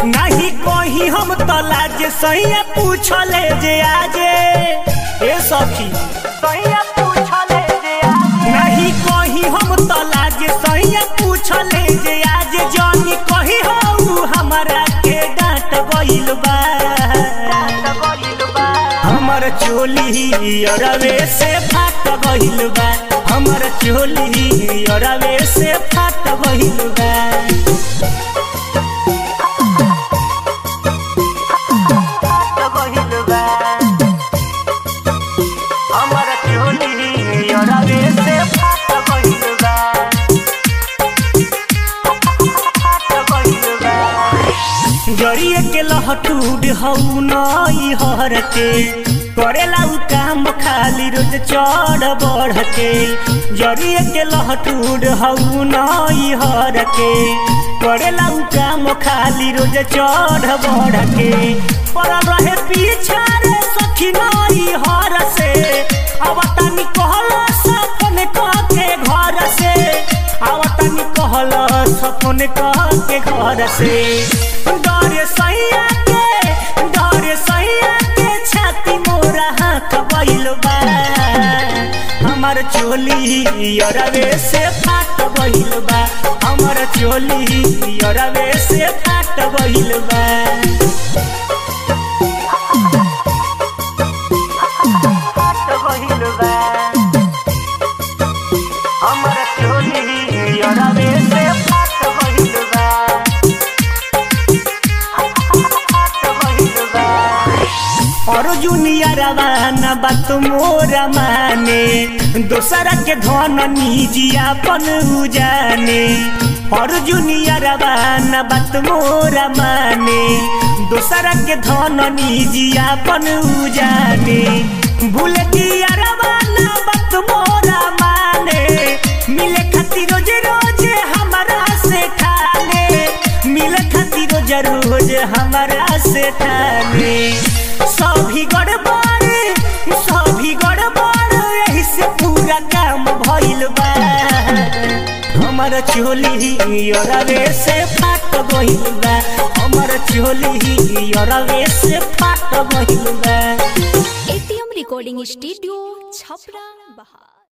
नहीं कही हम तला जे सैया पूछले जे आजे ए सखी सैया पूछले जे आजे नहीं कही हम तला जे सैया पूछले जे आजे जानी कही हो हमरा के डांट गइल बा हमर चोली अरवे से फाट गइल बा हमर चोली अरवे से फाट गइल बा हमर चोली अरवे से फाट गइल बा फाट गइल बा जरिए के लहटूड हऊ नई हर के करेला उ काम खाली रोज चढ़ बढ़ के जरिए के लहटूड हऊ नई हर के करेला उ काम खाली रोज चढ़ बढ़ के पड़ल रहे पीछा रे सखी नई हर से अब तनी कहला सपन के घर से अब तनी कहला सपन के घर से डर सैया के डर सैया के छाती मोरा हाथ बैल बा हमर चोली अरवे से फाट बैल बा हमर चोली अरवे से फाट बैल बा फाट बैल बा हमर चोली अरवे से फाट बैल बा अर्जुनिया रवाना बात मोरा माने दोसरा के धन निजियापन उजाने अर्जुनिया रवाना बात मोरा माने दोसरा के धन निजियापन उजाने भूल दिया रवाना बात मोरा माने मिले खातिर रोज रोज हमारा से ठाने मिले खातिर रोज रोज हमारा से ठाने सभी गड़बड़ सभी गड़बड़ यही से पूरा काम भइल बा हमर चोली अरवे से फाट गइल बा हमर चोली अरवे से फाट गइल बा एटीएम रिकॉर्डिंग स्टूडियो छपरा बहार